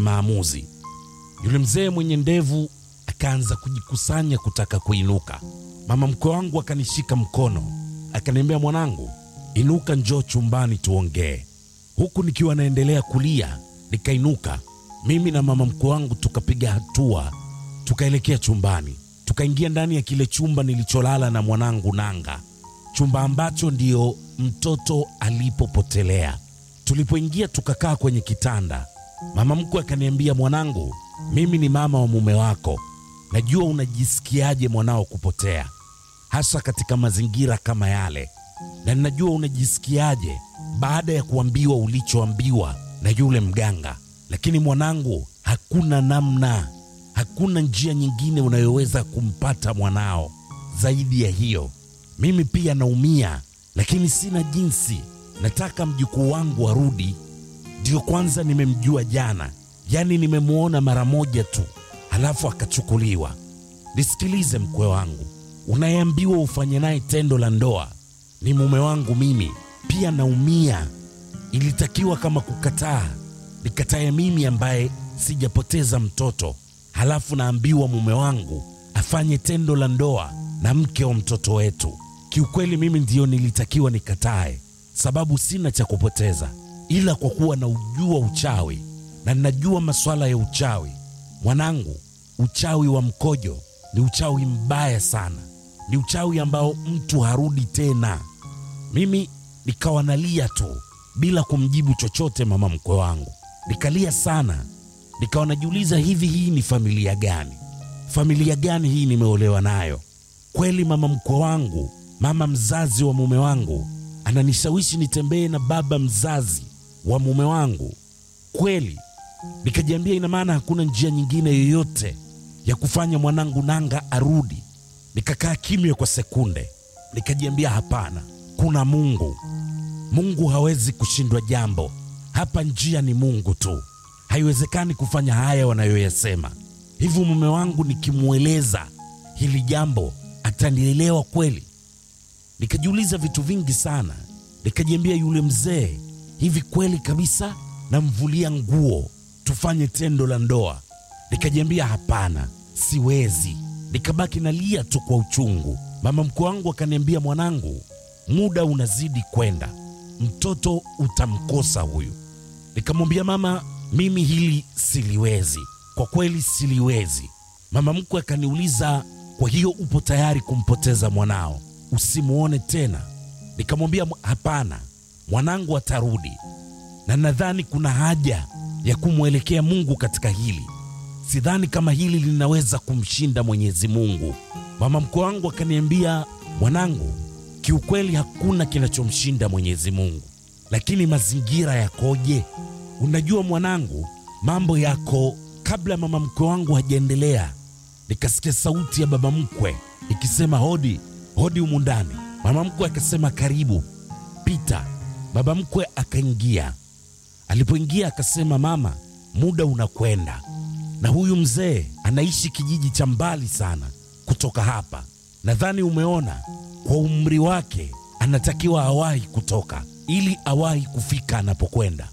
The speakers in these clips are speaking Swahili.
maamuzi. Yule mzee mwenye ndevu akaanza kujikusanya kutaka kuinuka. Mama mkwe wangu akanishika mkono, akaniambia, mwanangu, inuka, njoo chumbani tuongee. Huku nikiwa naendelea kulia, nikainuka mimi na mama mkwe wangu, tukapiga hatua, tukaelekea chumbani, tukaingia ndani ya kile chumba nilicholala na mwanangu Nanga, chumba ambacho ndio mtoto alipopotelea. Tulipoingia tukakaa kwenye kitanda, mama mkwe akaniambia, mwanangu, mimi ni mama wa mume wako, najua unajisikiaje mwanao kupotea, hasa katika mazingira kama yale, na ninajua unajisikiaje baada ya kuambiwa ulichoambiwa na yule mganga. Lakini mwanangu, hakuna namna, hakuna njia nyingine unayoweza kumpata mwanao zaidi ya hiyo. Mimi pia naumia, lakini sina jinsi. Nataka mjukuu wangu arudi. Ndiyo kwanza nimemjua jana, yaani nimemwona mara moja tu, halafu akachukuliwa. Nisikilize mkwe wangu, unayeambiwa ufanye naye tendo la ndoa ni mume wangu. Mimi pia naumia. Ilitakiwa kama kukataa, nikatae mimi ambaye sijapoteza mtoto, halafu naambiwa mume wangu afanye tendo la ndoa na mke wa mtoto wetu. Kiukweli mimi ndiyo nilitakiwa nikatae, sababu sina cha kupoteza, ila kwa kuwa na ujua uchawi na ninajua masuala ya uchawi. Mwanangu, uchawi wa mkojo ni uchawi mbaya sana, ni uchawi ambao mtu harudi tena. Mimi nikawa nalia tu bila kumjibu chochote mama mkwe wangu, nikalia sana, nikawa najiuliza, hivi hii ni familia gani? Familia gani hii nimeolewa nayo? Kweli mama mkwe wangu, mama mzazi wa mume wangu, ananishawishi nitembee na baba mzazi wa mume wangu kweli? Nikajiambia, ina maana hakuna njia nyingine yoyote ya kufanya mwanangu Nanga arudi. Nikakaa kimya kwa sekunde, nikajiambia, hapana, kuna Mungu. Mungu hawezi kushindwa jambo. Hapa njia ni Mungu tu, haiwezekani kufanya haya wanayoyasema. Hivyo mume wangu nikimweleza hili jambo atanielewa kweli? Nikajiuliza vitu vingi sana, nikajiambia, yule mzee, hivi kweli kabisa namvulia nguo tufanye tendo la ndoa? Nikajiambia hapana, siwezi. Nikabaki nalia tu kwa uchungu. Mama mkwe wangu akaniambia, mwanangu, muda unazidi kwenda, mtoto utamkosa huyu. Nikamwambia mama, mimi hili siliwezi, kwa kweli siliwezi. Mama mkwe akaniuliza, kwa hiyo upo tayari kumpoteza mwanao usimwone tena? Nikamwambia hapana, mwanangu atarudi, na nadhani kuna haja ya kumwelekea Mungu katika hili. Sidhani kama hili linaweza kumshinda Mwenyezi Mungu. Mama mkwe wangu akaniambia, mwanangu, kiukweli hakuna kinachomshinda Mwenyezi Mungu, lakini mazingira yakoje? Unajua mwanangu, mambo yako. Kabla mama mkwe wangu hajaendelea, nikasikia sauti ya baba mkwe ikisema hodi, hodi humu ndani. Mama mkwe akasema karibu, pita. Baba mkwe akaingia. Alipoingia akasema, mama, muda unakwenda na huyu mzee anaishi kijiji cha mbali sana kutoka hapa. Nadhani umeona kwa umri wake anatakiwa awahi kutoka ili awahi kufika anapokwenda.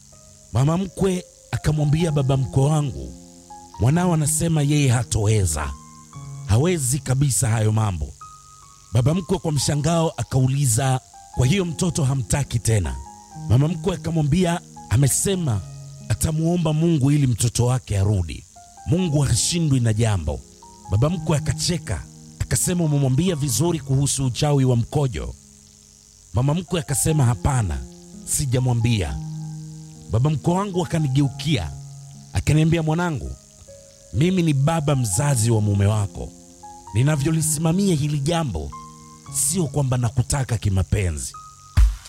Mama mkwe akamwambia baba mkwe wangu, mwanao anasema yeye hatoweza, hawezi kabisa hayo mambo. Baba mkwe kwa mshangao akauliza, kwa hiyo mtoto hamtaki tena? Mama mkwe akamwambia, amesema atamwomba Mungu ili mtoto wake arudi. Mungu hashindwi na jambo. Baba mkwe akacheka akasema, umemwambia vizuri kuhusu uchawi wa mkojo? Mama mkwe akasema, hapana, sijamwambia. Baba mkwe wangu akanigeukia akaniambia, mwanangu, mimi ni baba mzazi wa mume wako. Ninavyolisimamia hili jambo sio kwamba nakutaka kimapenzi,